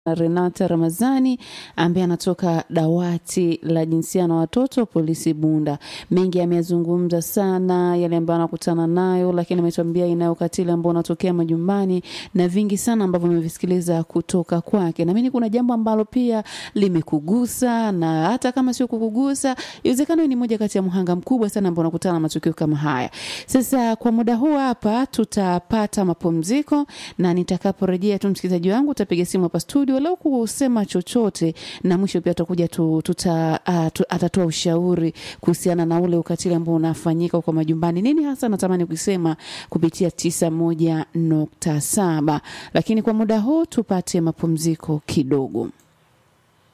Renata Ramazani ambaye anatoka dawati la jinsia na watoto polisi Bunda. Mengi ameyazungumza sana, yale ambayo anakutana nayo, lakini ametuambia inayo ukatili ambao unatokea majumbani na vingi sana ambavyo amevisikiliza kutoka kwake. Naamini kuna jambo ambalo pia limekugusa, na hata kama sio kukugusa, iwezekano ni moja kati ya mhanga mkubwa sana ambao unakutana na matukio kama haya. Sasa kwa muda huu hapa tutapata mapumziko, na nitakaporejea tu, msikilizaji wangu, utapiga simu hapa studio leo kusema chochote, na mwisho pia tutakuja tu, tuta, uh, tu, atatoa ushauri kuhusiana na ule ukatili ambao unafanyika kwa majumbani. Nini hasa natamani kusema kupitia tisa moja nukta saba, lakini kwa muda huu tupate mapumziko kidogo.